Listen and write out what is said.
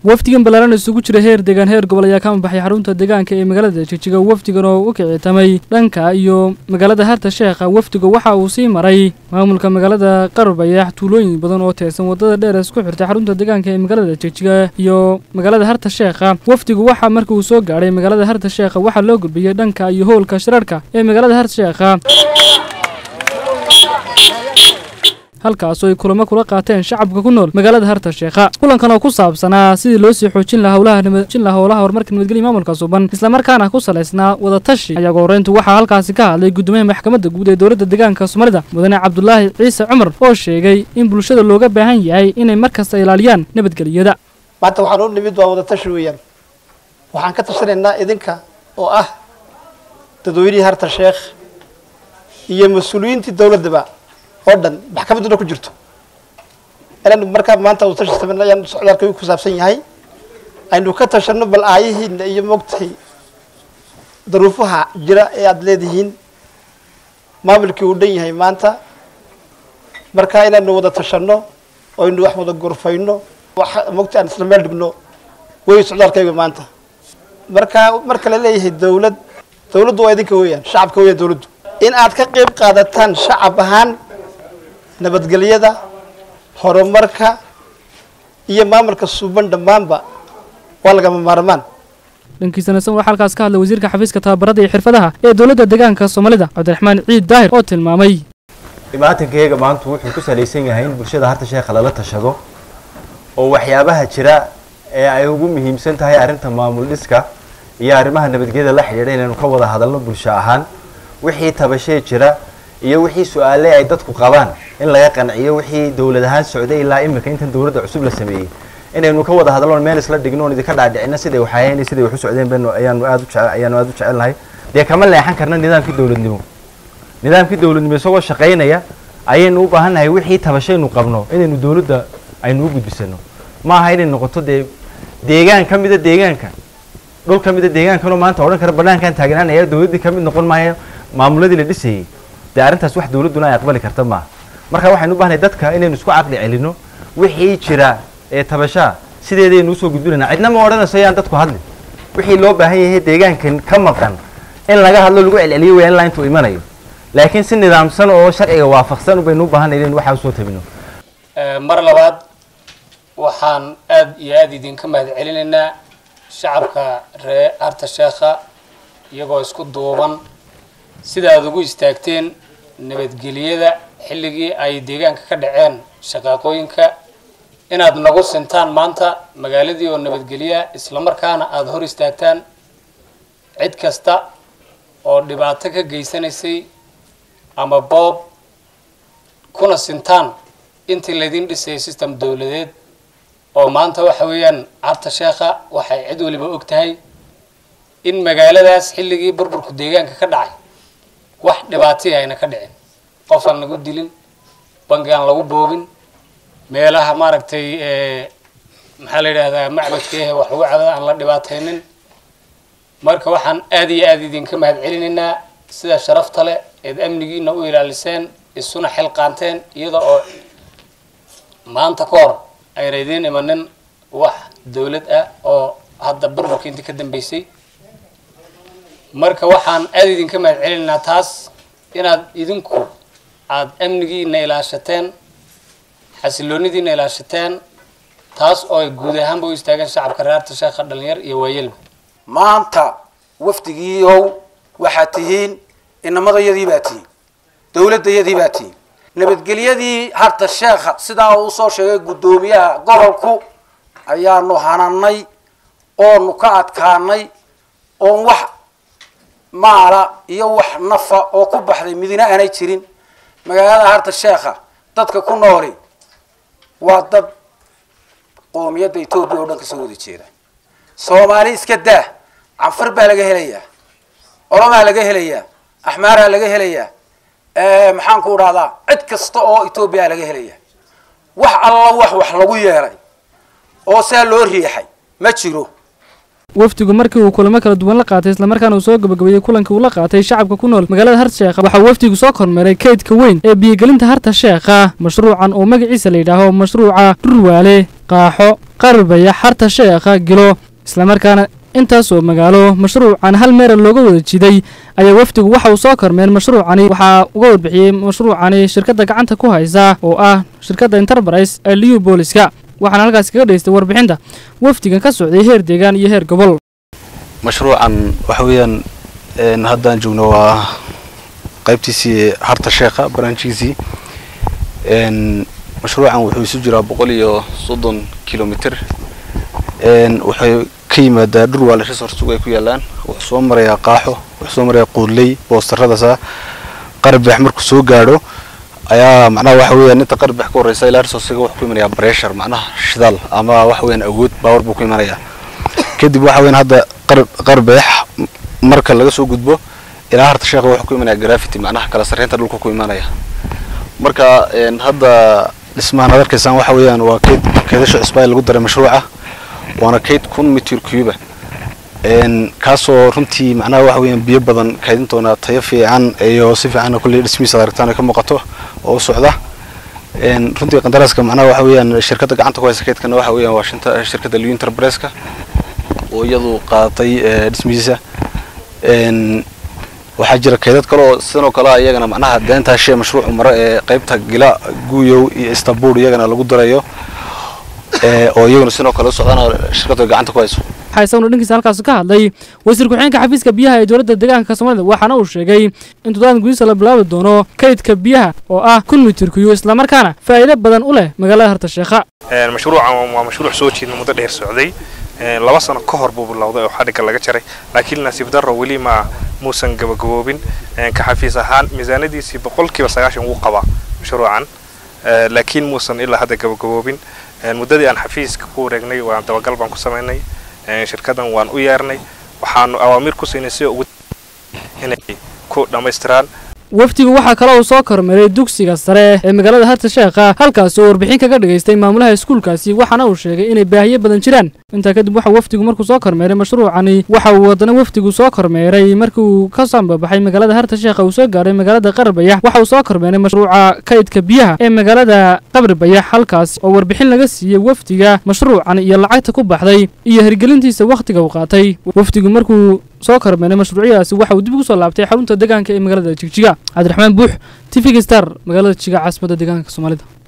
wafdigan ballaaran isugu jira heer deegaan heer gobol ayaa ka ambaxay xarunta deegaanka ee magaalada jigjiga wafdigan oo u kicitamay dhanka iyo magaalada harta sheekha wafdiga waxa uu sii maray maamulka magaalada qarbayax tuulooyin badan oo teersan wadada dheer isku xirtay xarunta deegaanka ee magaalada jigjiga iyo magaalada harta sheekha wafdigu waxaa markii uu soo gaadhay magaalada harta sheekha waxaa loo gudbiyey dhanka iyo howlka shirarka ee magaalada harta sheekha halkaasoo ay kulamo kula qaateen shacabka ku nool magaalada harta sheekha kulankan oo ku saabsanaa sidii loo sii xoojin lahaa howlaha nabadjin lahaa howlaha horumarka nabadgelya maamulka suban islamarkaana ku salaysnaa wadatashi ayaga horreyntu waxaa halkaasi ka hadlay guddoomiyaha maxkamadda guud ee dowladda deegaanka soomaalida mudane cabdulaahi ciise cumar oo sheegay in bulshada looga baahan yahay inay markasta ilaaliyaan nabadgelyada maanta waxaan u nimid waa wadatashi weeyaan waxaan ka tashanaynaa idinka oo ah dadweynihii harta sheekh iyo mas-uuliyiintii dowladdaba oo dhan maxkamadduna ku jirto inaynu markaa maanta wadatashi samayna ayaan socdaalka ku saabsan yahay aynu ka tashano bal aayihiina iyo moogtahay daruufaha jira ee aada leedihiin maamulkii uu dhan yahay maanta markaa inaynu wada tashano oo aynu wax wada gorfayno wax moogta aan isla meel dhigno wey socdaalkayga maanta markaa marka la leeyahay dawlad dawladdu waa idinka weeyaan shacabka weeyaan dawladdu in aad ka qeyb qaadataan shacab ahaan nabadgelyada horumarka iyo maamulka suuban dhammaanba waa lagama maarmaan dhankiisana san waxaa halkaas ka hadlay wasiirka xafiiska tababarada iyo xirfadaha ee dowladda deegaanka soomaalida cabdiraxmaan ciid daahir oo tilmaamay dhibaatankayga maanta wuxuu ku salaysan yahay in bulshada harta sheekha lala tashado oo waxyaabaha jira ee ay ugu muhiimsan tahay arrinta maamul dhiska iyo arrimaha nabadgelyada la xidhiidha inaynu ka wada hadalno bulsho ahaan wixii tabashee jira iyo wixii su-aale ay dadku qabaan in laga qanciyo wixii dowlad ahaan socday ilaa imika intan dowladda cusub la sameeyey inaynu ka wada hadalno meel isla dhigno oon idinka dhaadhicino siday waxaayeen siday wax u socdeen baynu ayaanu aad u jece ayaanu aad u jecelnahay dee kama leexan karna nidaamkii dowladnimo nidaamkii dowladnimo isagoo shaqaynaya ayaynu u baahannahay wixii tabashaynu qabno inaynu dowladda aynu u gudbisano ma aha inay noqoto dee deegaan ka mida deegaanka dhul ka mida deegaankanoo maanta odhan kara banaankan taagnaanaya dowladdii ka mid noqon maayo maamuladii la dhisayey dee arrintaas wax dowladduna ay aqbali karta maaha marka waxaynu u baahnahay dadka inaynu isku caqli celino wixii jira ee tabashaa sideedaynu usoo gudbinayna cidna ma odhanayso yaan dadku hadlin wixii loo baahan yahay deegaankan ka maqan in laga hadlo lagu celceliyo wayaan ilaa intuu imanayo laakiin si nidaamsan oo sharciga waafaqsan baynu u baahanay inaynu waxaa usoo tabino mar labaad waxaan aada iyo aada idinka mahad celinaynaa shacabka ree harta sheekha iyagoo isku duuban sida aada ugu istaagteen nabadgeliyada xilligii ay deegaanka ka dhaceen shaqaaqooyinka inaad nagu sintaan maanta magaaladii oo nabadgeliya islamarkaana aada hor istaagtaan cid kasta oo dhibaato ka geysanaysay ama boob kuna sintaan intii laydin dhisayay system dowladeed oo maanta waxa weeyaan carta sheekha waxay cid waliba og tahay in magaaladaas xilligii burburku deegaanka ka dhacay wax dhibaataya ayna ka dhicin qof aan lagu dilin bangi aan lagu boobin meelaha maaragtay maxaa la yidhaahdaa macbadka eh wax lagu cada aan la dhibaataynin marka waxaan aada iyo aada idinka mahad celinaynaa sida sharafta leh eed amnigiina u ilaaliseen isuna xil qaanteen iyada oo maanta ka hor ayna idiin imanin wax dawlad ah oo hadda burburka intii ka dambeysay marka waxaan aada idinka mahad celinaynaa taas inaad idinku aada amnigiina ilaashateen xasiloonidiina ilaashateen taas oo ay guud ahaanba u istaageen shacabka reerta sheekha dhalinyar iyo waayelba maanta wafdigiiow waxaad tihiin inamadayadii baa tihiin dowladdayadii baa tihiin nabadgelyadii harta sheekha sidaa uu soo sheegay guddoomiyaha gobolku ayaanu hananay oonu ka adkaanay oon wax maala iyo wax nafa oo ku baxday midina aanay jirin magaalada harta sheekha dadka ku nooli waa dad qoomiyadda etoobiya oo dhan kasoo wada jeeda soomaali iska daa canfar baa laga helayaa oromaa laga helayaa axmaaraa laga helayaa maxaan ku dhahdaa cid kasta oo etoobiya laga helayaa wax alla wax wax lagu yeelay oo saa loo riixay ma jiro wafdigu markii uu kulamo kala duwan la qaatay islamarkaana uu soo gabagabeeyey kulankii uu la qaatay shacabka ku nool magaalada harta sheekha waxaa wafdigu soo kormeeray kaydka weyn ee biyogelinta harta sheekha mashruucan oo magaciisa la yidhaaho mashruuca dhurwaale qaaxo qarbaya xarta sheekha gilo islamarkaana intaasoo magaalo mashruucan hal meera looga wada jiday ayaa wafdigu waxa uu soo kormeen mashruucani waxaa uga warbixiyey mashruucani shirkadda gacanta ku haysa oo ah shirkadda enterprise ee liu booliska waxaana halkaasi kaga dhaystay warbixinta wafdigan ka socday heer deegaan iyo heer gobol mashruucan waxa weeyaan haddaan joogno waa qaybtiisii harta sheekha baraanjigiisii mashruucan wuxuu isu jiraa boqol iyo soddon kilomitr wuxuu ka yimaadaa dhurwaale resortsugu ay ku yaalaan wuxuu soo marayaa qaaxo wuxuu soo marayaa quudley boostaradaasa qarbex markuu soo gaadho ayaa macnaha waxa weeyaan inta qarbex ka horreysa ilaa resortsiga wuxuu ku imanayaa pressure macnaha shidaal ama waxa weeyaan awood baawar buu ku imanayaa kadib waxa weeyaan hadda qarbeex marka laga soo gudbo ilaa harta sheekha wuxuu ku imanayaa gravity macnaha kala sarreynta dhulka ku imanaya marka hadda dhismahan ad arkaysaan waxa weeyaan waa keyd keedasha cusbaa lagu daray mashruuca waana kayd kun mitir cuba kaasoo runtii macnaha waxa weeyaan biyo badan kaydintoona tayo fiican iyo si fiicanna kulley dhismihiisa ad aragtaan ay ka muuqato oo u socda runtii qandaraaska macnaha waxa weeyaan shirkadda gacanta ku haysa kaydkana waxa weeyaan waa shinta shirkadda liu enterpriseska oo iyadu qaadatay dhismihiisa waxaa jira kaydad kale oo sidan oo kale iyagana macnaha deentaa shee mashruucu maro ee qaybta gila guuyow iyo istanbul iyagana lagu darayo oo iyaguna sidoo kale u socdaan shirkadda gacanta ku hayso waxaa isaguna dhankiisa halkaas ka hadlay wasiir ku-xigeenka xafiiska biyaha ee dowladda deegaanka soomaalida waxaana uu sheegay in toddobaad gudihiisa la bilaabi doono kaydka biyaha oo ah kun mitir kuyo islamarkaana faa'iido badan u leh magaalada harta sheekha mashruucan waa mashruuc soo jeedna muddo dheer socday laba sano ka hor buu bilowday oo xadhigga laga jaray laakiin nasiib darro weli ma muusan gabagaboobin ka xafiis ahaan miisaanadiisii boqolkiiba sagaashan wuu qabaa mashruucan laakiin muusan ilaa hadda gabagaboobin muddadii aan xafiiska ku wareegnay waan dabagal baan ku samaynay shirkaddan waan u yeernay waxaanu awaamiir ku siinay si ugu inay ku dhammaystiraan wafdigu waxaa kale uu soo kormeeray dugsiga sare ee magaalada harta sheekha halkaas oo warbixin kaga dhagaystay maamulaha iskuulkaasi waxaana uu sheegay inay baahiyo badan jiraan intaa kadib waxa wafdigu markuu soo kormeeray mashruucani waxa uu haddana wafdigu soo kormeeray markii uu ka sambabaxay magaalada harta sheekha uu soo gaaray magaalada qarbayax waxa uu soo kormeeray mashruuca kaydka biyaha ee magaalada qabribayax halkaas oo warbixin laga siiyey wafdiga mashruucan iyo lacagta ku baxday iyo hirgelintiisa wakhtiga uu qaatay wafdigu markuu soo kormeeray mashruucyadaasi waxa uu dib ugu soo laabtay xarunta deegaanka ee magaalada jigjiga cabdiraxmaan buux t v star magaalada jiga caasimadda deegaanka soomaalida